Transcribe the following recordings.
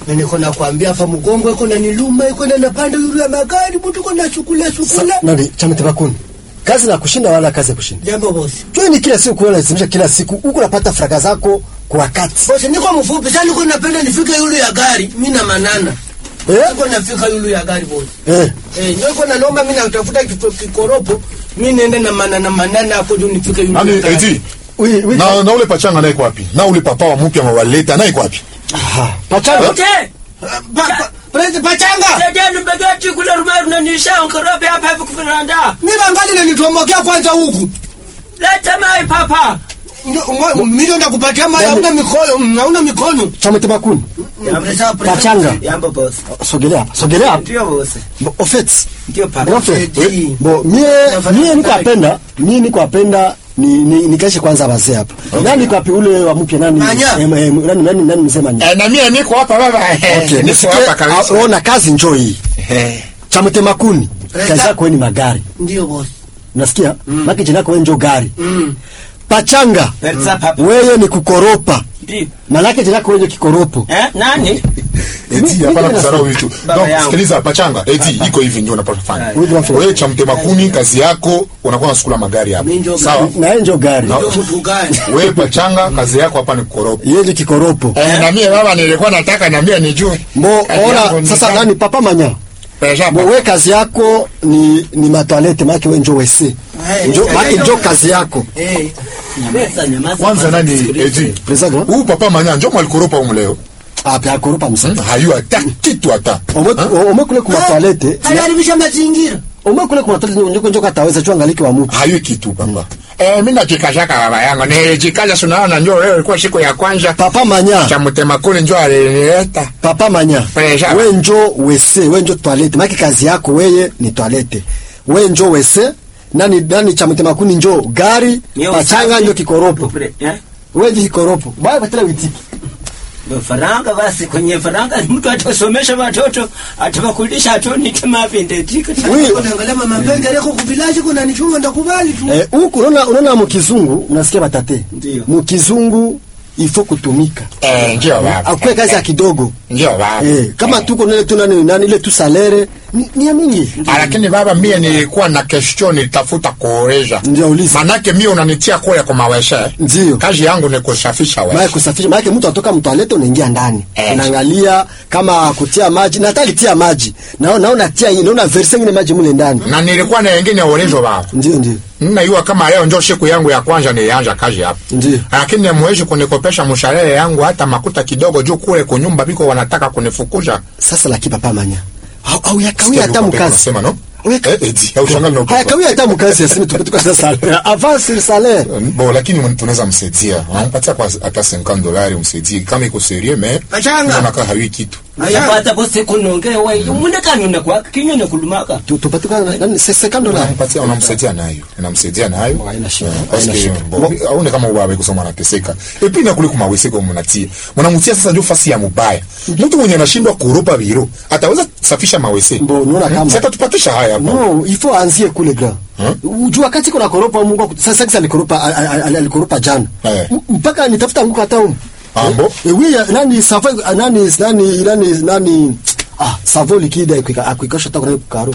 Mimi niko nakwambia hapa mgongo iko na niluma iko na napanda yule ya magari mtu kona chukula chukula. nani chama tebakuni kazi na kushinda wala kazi ya kushinda Jambo bosi. jua ni kila siku kuona lazimisha kila siku huku unapata fraka zako kwa wakati Bosi niko mfupi sasa niko napenda nifike yule ya gari mimi na manana. eh Niko nafika yule ya gari bosi. eh Eh, niko na naomba mimi natafuta kito- kikoropo mimi niende na manana manana hapo ndio nifike yule. Nani ya gari. eti? oui oui Na na ule pachanga naye iko wapi? Na ule papa wa mpya mawaleta naye iko wapi? ah pachanga Ute, Pa- pa- Prezi pachanga. saidieni mbegeti kule Rumeru na nisha nkorope hapa hivi kuviranda. Mimi angali nanitomokea kwanza huku. Leta mai papa. Ndio, mwa- Mimi ndo nakupatia mali hauna mikono, hauna mikono. chama tebakuni Pachanga. Yambo boss. sogelea hapa sogelea hapa Ndio boss. Bo- au fait Ndio papa. Grand frère, Oui. bo mie Nafanya mie niko kazi. apenda mie niko apenda ni ni nikaishe kwanza wazee hapa nani kwa pi ule wa mpya nani Manya. eh, eh, nani nani nani mzee manya Eh, na mimi niko hapa baba. okay Niko nisikie hapa kabisa. ah, ona kazi njoo hii Eh. chama temakuni Resta. kazi yako wewe ni magari Ndio bosi. unasikia maki jina yako wewe njoo gari Mm. pachanga Perza papa. wewe ni kukoropa Ndio. malaki jina yako wewe ndio kikoropo Eh, nani? Eti hapana kudharau vitu. Baba Donc yangu. sikiliza pachanga. Eti iko hivi ndio unapaswa kufanya. Oui, grand frère. Wewe cha mtema kuni kazi yako unakuwa unasukula magari hapa. Mimi ndio Sawa? na yeye njoo gari Ndio mtu gani? Wewe pachanga kazi yako hapa ni kukoropa. yeye ni kikoropo Eh, na mimi baba nilikuwa nataka na mimi nijue. Bo, Kazi yangu ona ni sasa gani? nani papa manya Pesa Bo, we kazi yako ni ni matoalete maake we njo wese Eh, njo eh, maake eh, njo kazi yako Eh. Nyamaza, nyamaza. Kwanza nani eti? President Huyu papa manya njoo mwalikoropa huko leo. ape akoropa msa Hmm? Hayu hata kitu hata. omwe omwe kule kuma toalete Anaharibisha mazingira. omwe kule kuma toalete njo njo kataweza chwa ngaliki wa mtu hayo kitu baba. Eh, mimi najikashaka baba yangu. Nilijikaza sunaona njoo leo ilikuwa siku ya kwanza. papa manya Cha mtema kule njoo alinileta. papa manya President. we njo wese we njo toalete maake kazi yako weye ni toalete we njo wese nani nani cha mtema kuni njo gari Mio pachanga usafi. njo kikoropo Kupre- eh? we njo kikoropo baya batela witiki Ndio faranga basi kwenye faranga mtu atasomesha watoto atawakulisha atonike mapinde tika. Oui. Unaangalia mama Penge leko kuvilaji kuna nichunga ndakubali tu. Eh, huku unaona unaona mukizungu unasikia batate Ndio. mukizungu ifo kutumika Eh, njoo baba. akwe kazi ya kidogo Njoo baba. eh, kama tuko nile tu nani nani ile tu salere ni, ni ya mingi Ah, lakini baba mie nilikuwa na question nitafuta kuoresha Ndio, uliza. manake mie unanitia kule kwa maweshe Ndio. kazi yangu ni kusafisha maana weshe kusafisha maana mtu atoka mtoalete unaingia ndani Eh. unaangalia kama kutia maji na hata alitia maji na naona tia naona verse ngine maji mule ndani na nilikuwa na wengine ulizo baba ndio ndio Ninajua kama leo ndio siku yangu ya kwanza nilianza kazi hapa. Ndio. Lakini mwezi kunikopesha mshahara yangu hata makuta kidogo juu kule kunyumba biko wanataka kunifukuza. sasa laki papa manya au, au yakawia hata Sikia mkazi unasema no? Weka- Eh, eti, au shangali na haya kawia hata mkazi aseme tupatuka sasa salaire avance sur salaire Bon, lakini tunaweza msaidia. Anampatia kwa hata 50 dolari msaidie kama iko serieux mais Pachanga. unakaa hawi kitu. Ayapata bosi kunonge wewe. Mune kanune kwa kinyone kulumaka. Tu- tupatuka nani sekando la Unampatia unamsaidia nayo. Unamsaidia nayo. Haina shida, Eh, haina Parce que shida. bon, aone kama ubaba kusoma anateseka. Et puis na kule kumawese kwa mnatia. Mnamtia sasa ndio fasi ya mubaya. Mtu mwenye anashindwa kuropa biro ataweza kusafisha mawese. Mbo, unaona kama- Sasa tupatisha haya hapa. no ifo aanzie kule gra ujua wakati kuna koropa mungu aku- sasa kisa alikoropa al- al- al- alikoropa jana Eh. M- mpaka nitafuta nguko hata umu Ambo. Eh, oui ya- nani savo nani nani nani nani ah savo likida akwika akwikosha hata kuna karo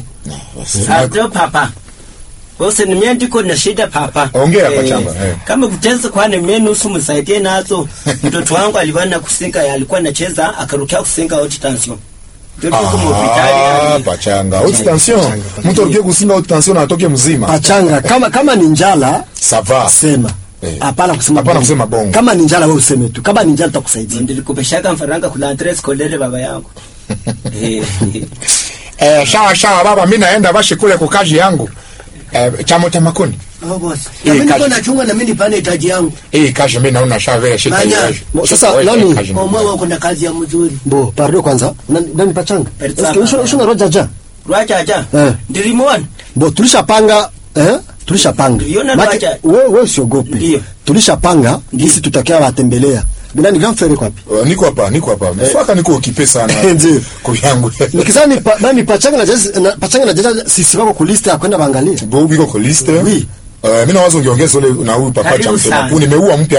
Ndio papa. Bosi ni mimi ndiko na shida papa. Ongea hapa chamba, eh. Kama kuteza kwa ni mimi nusu msaidie nazo. Mtoto wangu alikuwa na kusinga alikuwa anacheza akarukia kusinga haute tension. Ndio tuko Ah, hospitali. pachanga. Haute tension. Mtu alikie kusinga haute tension na atoke mzima. pachanga kama kama ni njala Ça va. sema Eh. hapana kusema Hapana bongo. kusema bongo. kama ni njala wewe useme tu kama ni njala tutakusaidia Nilikupeshaka mfaranga kula entrée scolaire baba yangu. Eh. Eh, sawa sawa baba, mimi naenda basi kule kwa kazi yangu. Eh, chamo cha makoni. Oh, boss. Eh, Na mimi niko kazi. nachunga na mimi nipane hitaji yangu. Hii kazi mimi naona sawa vile shika Manya. hiyo. Mo, sasa, nani? Omwe wako na kazi ya mzuri. bo pardon kwanza nani, nani pachanga Pachanga. Eske ushona ushona roja ja Rwacha aja. Eh. Ndilimwona. bo tulishapanga eh tulishapanga Uliona Maki- roja? wewe wewe usiogope Ndio. tulishapanga jinsi tutakia watembelea bila ni grand frère kwapi Uh, niko hapa, niko hapa. Mswaka niko kipe sana. Ndio. Kwa yangu. nikizani pa, nani pachanga na jazi na, pachanga na jazi sisi wako ku list ya kwenda baangalie Bo biko kwa liste. Oui. Uh, mimi nawazo ungeongeza ule na huyu papa Karibu cha mtema. sana. Nimeua mpya